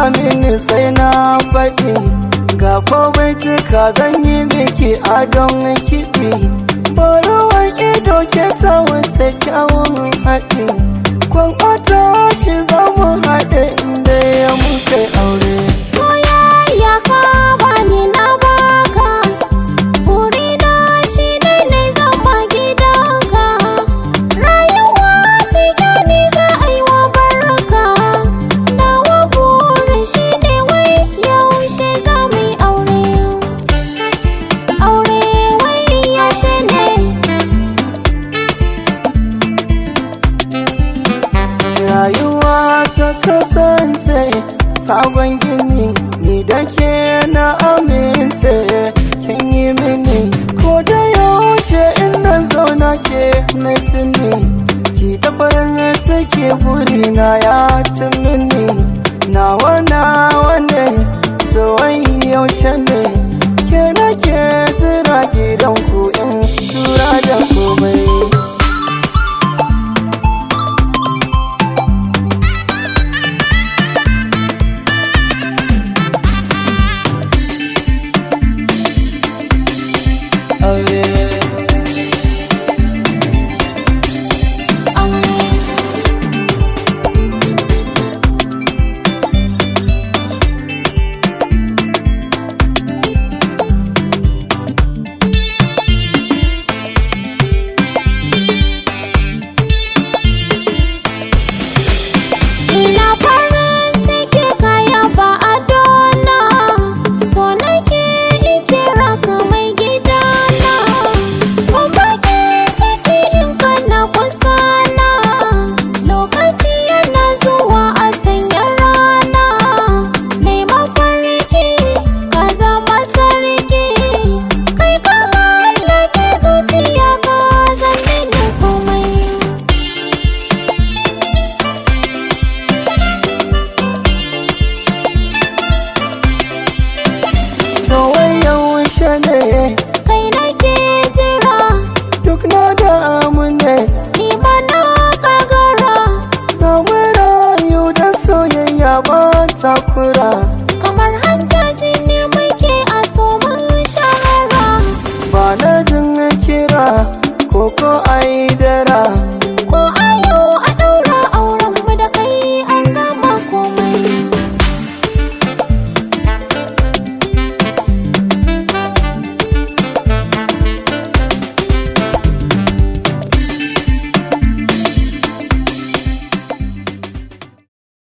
mini sai na faɗi ga baituka zan yi miki adon kiɗi barawar ido ke ta wuce kyawun haɗi kwan ɓata shi za mu haɗe inda ya muka aure Soyayya ka bani na baka Burina shi ne ne zama gidanka Rayuwa cikin ni za a yi wa barka Nawa burin shi ne wai yaushe za mu yi aure Aure wai yaushe ne rayuwa ta kasance sabon gini ni da ke na amince kin yi mini ko da yaushe in na zauna ke na tuni ki ta farin ciki burina ya ci mini nawa nawa ne tsawon yaushe ne ke na ke jira gidan ku in tura da komai aure Aure Ina farin ciki kaya ba a dona So nake ikira ka mai gidana Ban bakin ciki in kana kusa na Lokaci yana zuwa a sanya rana Neman farki ka zama sarki Kai ka mallake zuciya ka zanne da komai to wai yaushe ne kai nake jira duk na damu ne ni ma na kagara samu rayu da soyayya ba takura kamar hanta jini muke a soman shahara ba na jin kira koko aidara ko ai